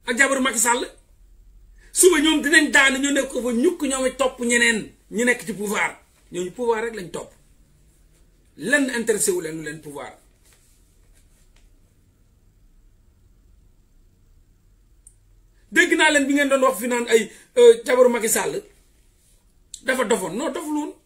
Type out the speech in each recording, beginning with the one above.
ak jabaru Macky Sall suba ñoom dinañ daan ñu nekk ko fa ñukk ñoom topp ñeneen ñu nekk ci pouvoir ñooñu pouvoir rek lañ topp lenn intéressé wu leen lu leen pouvoir dégg naa leen bi ngeen doon wax fi naan ay jabaru Macky Sall dafa dofoon non doful woon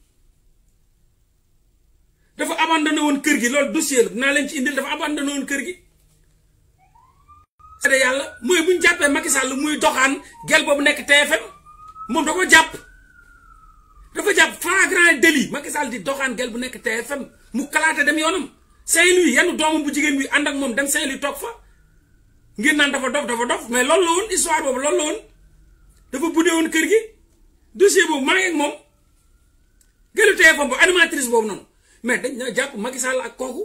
dafa abandonné woon kër gi loolu dossier la dinaa leen ci indil dafa abandonné woon kër gi. seede yàlla mooy bu ñu jàppee Macky Sall muy doxaan gel boobu nekk TFM moom da ko jàpp dafa jàpp flagrant délit Macky Sall di doxaan gel bu nekk TFM mu kalaate dem yoonam Saint-Louis yenn doomam bu jigéen bi ànd ak moom dem Saint-Louis toog fa. ngir naan dafa dof dafa dof mais loolu la woon histoire boobu loolu la woon dafa buddee woon kër gi dossier boobu maa ngi ak moom gëlu TFM bu animatrice boobu noonu mais dañ na jàpp Macky Sall ak kooku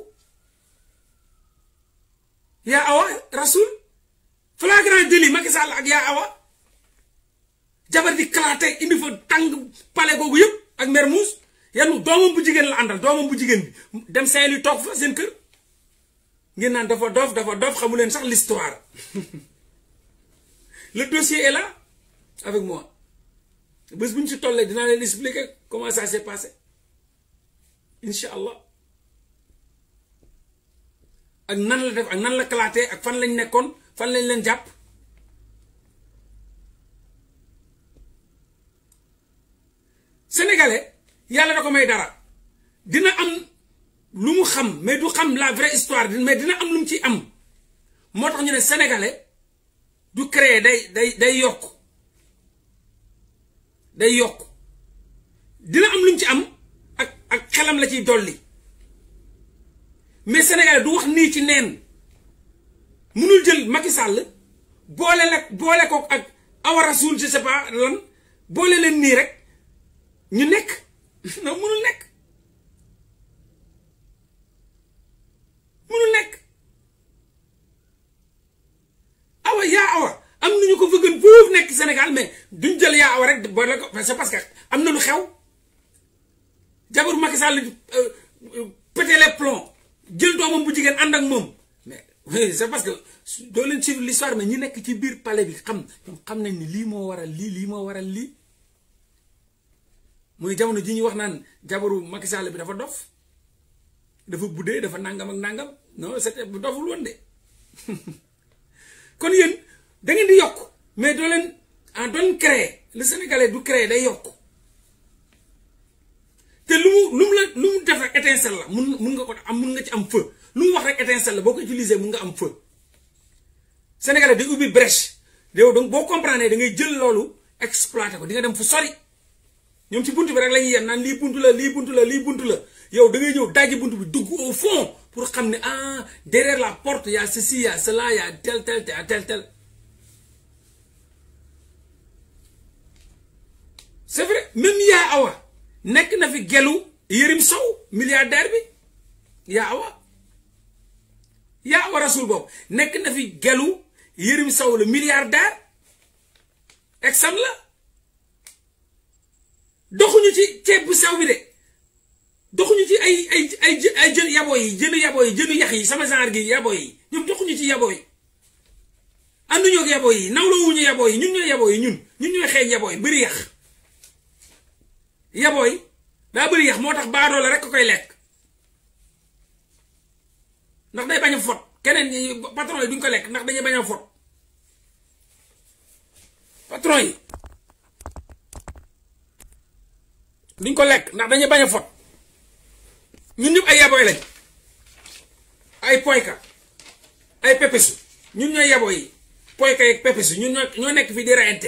yaa awa rasul flagrant délit Macky Sall ak yaa awa jabar di kalaate indi fa tàng palais boobu yëpp ak Mermoz yanu doomam bu jigéen la àndal doomam bu jigéen bi dem Saint-Louis toog fa seen kër ngeen naan dafa dof dafa dof xamu leen sax l'histoire le dossier est là avec moi bés bu ñu si tollee dinaa leen expliquer comment ça s'est passé incha allah ak nan la def ak nan la kalaatee ak fan lañ nekkoon fan lañ leen jàpp sénégalais yàlla da ko may dara dina am lu mu xam mais du xam la vraie histoire mais dina am lu mu ci am moo tax ñu ne sénégalais du créer day day day yokk day yokk dina am lu mu ci am ak ak xelam la ciy dolli mais sénégalais du wax nii ci neen munul jël Macky Sall boole la boole ko ak Awa Rasoul je sais pas lan boole leen nii rek ñu nekk non munul nekk munul nekk awa yaa awa am nañu ko fëggan foofu nekk Sénégal mais duñ jël yaa awa rek boole ko c'est parce que am na lu xew jabaru Macky Sall pété les plombs jël doomam bu jigéen ànd ak moom mais c'est parce que doo leen suivre l'histoire mais ñi nekk ci biir palais bi xam xam nañ ni lii moo waral lii lii moo waral lii mooy jamono ji ñuy wax naan jabaru Macky Sall bi dafa dof dafa buddee dafa nangam ak nangam non c'était bu doful woon de kon yéen da ngeen di yokk mais doo leen en doon créer le sénégalais du créer day yokk te lu mu lu mu la lu mu def rek étincelle la mun mun nga ko am mun nga ci am feu lu mu wax rek étincelle la boo ko utiliser mun nga am feu sénégalais day ubbi brèche yow donc boo comprendre da ngay jël loolu exploiter ko di nga dem fu sori ñoom ci buntu bi rek la ñuy yem naan lii buntu la lii buntu la lii buntu la yow da ngay ñëw dajji buntu bi dugg au fond pour xam ne ah derrière la porte y a ceci y a cela y a tel tel tel tel tel c'est vrai même yaa awa nekk na fi gelu Yërim Sow milliardaire bi yaa awa yaa awa rasul boobu nekk na fi gelu Yërim Sow le milliardaire exam la doxuñu ci ceeb bu sew bi de doxuñu ci ay ay ay ay jën yabo yi jënu yabo yi jënu yax yi sama genre gi yabo yi ñoom doxuñu ci yabo yi ànduñoo ak yabo yi nawlawuñu yabo yi ñun ñooy yabo yi ñun ñun ñooy xeeñ yabo yi bëri yax yabo yi daa bëri yax moo tax baadoo la rek ko koy lekk ndax day bañ a fot keneen ñi patron yi duñ ko lekk ndax dañuy bañ a fot patron yi duñ ko lekk ndax dañuy bañ a fot ñun ñëpp ay yaboy lañ ay poyka ay pepesu ñun ñooy yabo yi poyka yeeg pepesu ñun ñoo ñoo nekk fii di reyante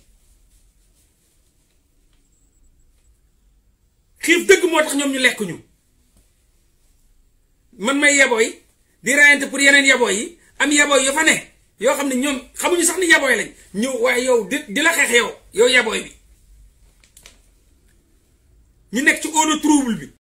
xiif dëgg moo tax ñoom ñu lekk ñu man may yabo yi di reyante pour yeneen yabo yi am yabo yi yoo fa ne yoo xam ne ñoom xamuñu sax ni yaboy lañ ñëw waaye yow di di la xeex yow yow yaboy bi ñu nekk ci eau de trouble bi